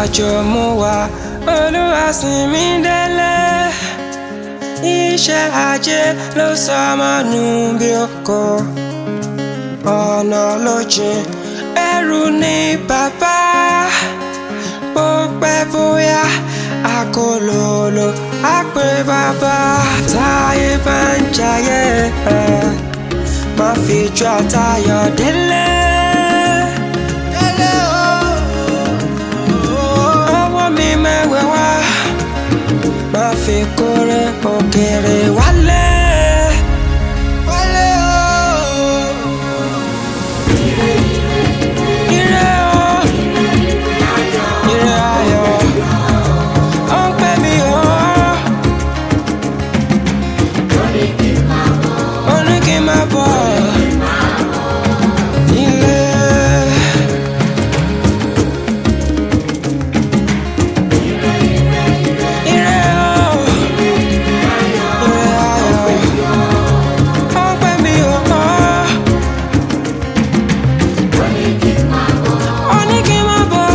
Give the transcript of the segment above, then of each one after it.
àjò mú wa olúwa sìn mí délé iṣẹ́ ajé ló sọ ọmọ nù bí oko ọ̀nà ló jìn ẹrù ní bàbá bó pẹ́ bóyá akólólo á pé bàbá táyé bá ń jayé ẹ̀ má fi ju àtayọ̀ délé. Délé o. Ọwọ́ mi mẹ́wẹ̀ wá má fi kórè òkèrè wálé. Wálé o. Ire o. Ire ayọ̀. Ó ń pè mí o. Ó ní kí n máa bọ̀. Ilé. Ire o. Ire ayọ̀. Ó ń pè mí o. Ó ní kí n máa bọ̀.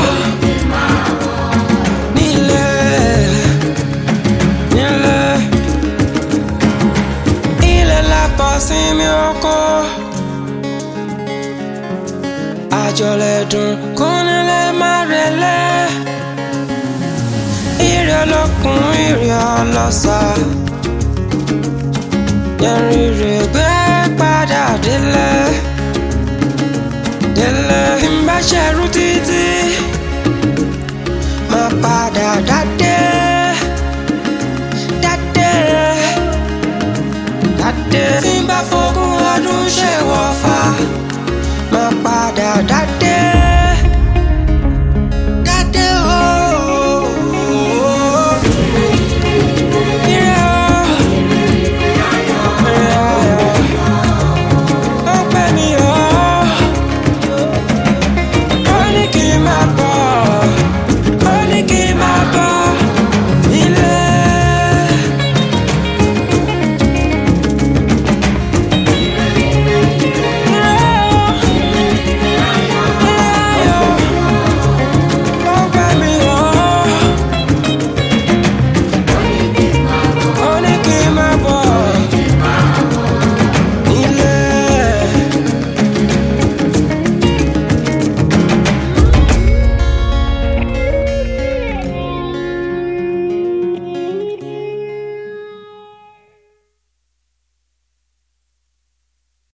Nílé. Nílé. Ilé la bọ̀ sí mi oko. Àjọlẹ̀ dùn kún nílé má relẹ̀. Ire olókun ire ọlọ́sà. Yẹrin rè gbé padà délé. Délé tí n bá ṣẹrú títí. Má padà dádé. Dádé. Dádé. Tí n bá fogún ọdún ṣe wọ́fà. Má padà dádé.